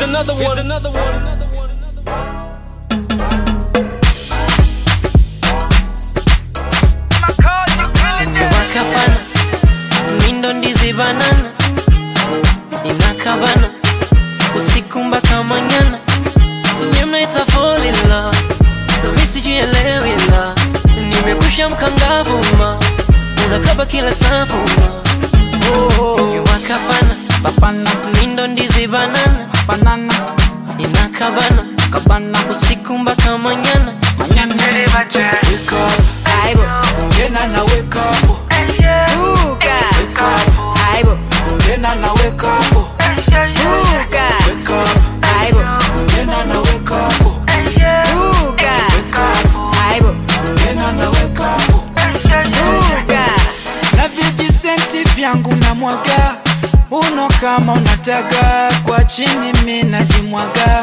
another one. Here's another one. wakapana mindo ndizi banana inakabana usiku mpaka manyana nye mnaita fall in love nami sijielewi la nimekusha mkangavuma unakaba kila safuma Nye wakapana Papana, mindo ndizi banana banana, inakabana kabana, usiku mpaka manyana manyana. Wake up, aibo tena na wake up. Buka. Wake up, aibo tena na wake up. Buka. Wake up, aibo tena na wake up. Buka. Wake up, aibo tena na wake up. Buka. na vijisenti vyangu na mwaga uno kama unataka kwa chini mi najimwaga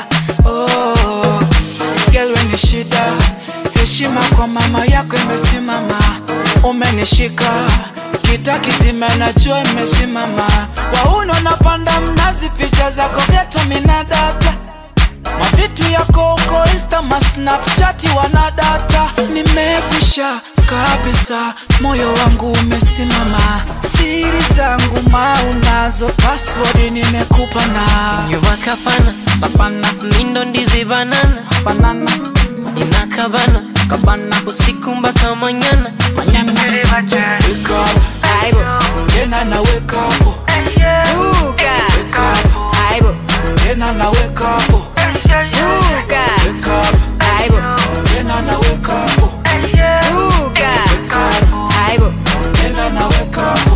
oh, gelwe ni shida heshima kwa mama yako imesimama umenishika kita kizima najua imesimama wauno napanda mnazi picha zako geto minadata mavitu yako uko insta masnapchati wanadata nimekwisha kabisa moyo wangu umesimama siri zangu maunazo password nimekupa na nyuwakapana papana mindo ndizi banana banana inakabana kabana usiku mpaka manyana manyana wake up aibo tena na wake up Buka. wake up aibo tena na wake up Buka. wake up aibo tena na wake up Buka. wake up aibo tena na wake up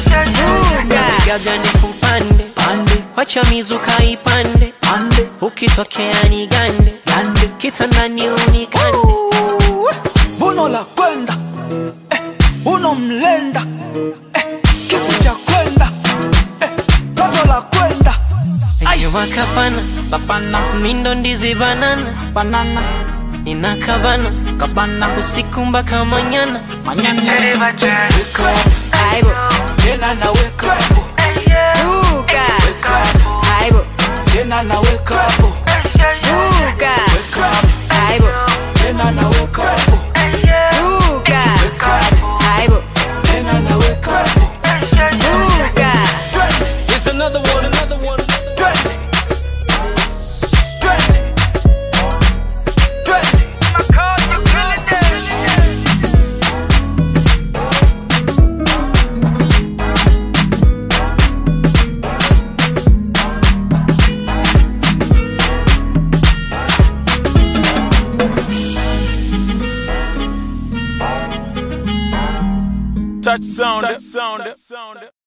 Buka. gaga ndefu pande pande wacha mizuka ipande pande ukitokea ni gande pande kitandani unikande buno la kwenda eh, buno mlenda eh, kisi cha kwenda eh, toto la kwenda nyuwakapana papana mindo ndizi banana banana inakabana kabana usiku mpaka manyana manyana wake up aibo tena na wake up Buka. wake up aibo tena na wake up Buka. wake up aibo tena na wake up Buka. wake up aibo tena na wake up Buka. Here's another one. Another one. Twende. Twende. Twende. Touch sound. Touch sound.